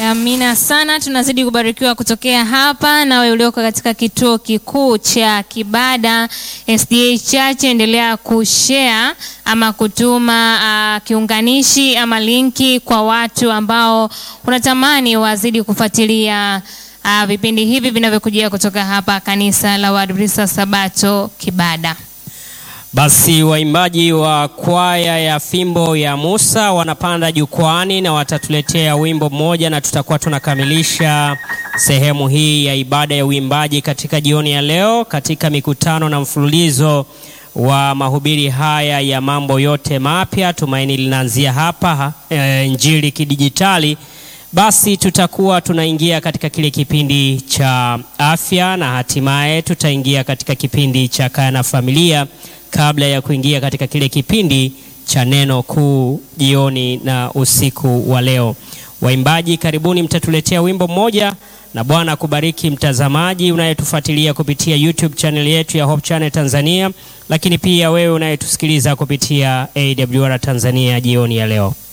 Amina sana, tunazidi kubarikiwa kutokea hapa. Nawe ulioko katika kituo kikuu cha Kibada SDA Church, endelea kushare ama kutuma uh, kiunganishi ama linki kwa watu ambao unatamani wazidi kufuatilia uh, vipindi hivi vinavyokujia kutoka hapa kanisa la Waadventista Sabato Kibada. Basi waimbaji wa kwaya ya Fimbo ya Musa wanapanda jukwani na watatuletea wimbo mmoja, na tutakuwa tunakamilisha sehemu hii ya ibada ya uimbaji katika jioni ya leo, katika mikutano na mfululizo wa mahubiri haya ya mambo yote mapya. Tumaini linaanzia hapa e, Injili kidijitali. Basi tutakuwa tunaingia katika kile kipindi cha afya na hatimaye tutaingia katika kipindi cha kaya na familia kabla ya kuingia katika kile kipindi cha neno kuu jioni na usiku wa leo. Waimbaji, karibuni, mtatuletea wimbo mmoja, na Bwana akubariki mtazamaji unayetufuatilia kupitia YouTube channel yetu ya Hope Channel Tanzania, lakini pia wewe unayetusikiliza kupitia AWR Tanzania jioni ya leo.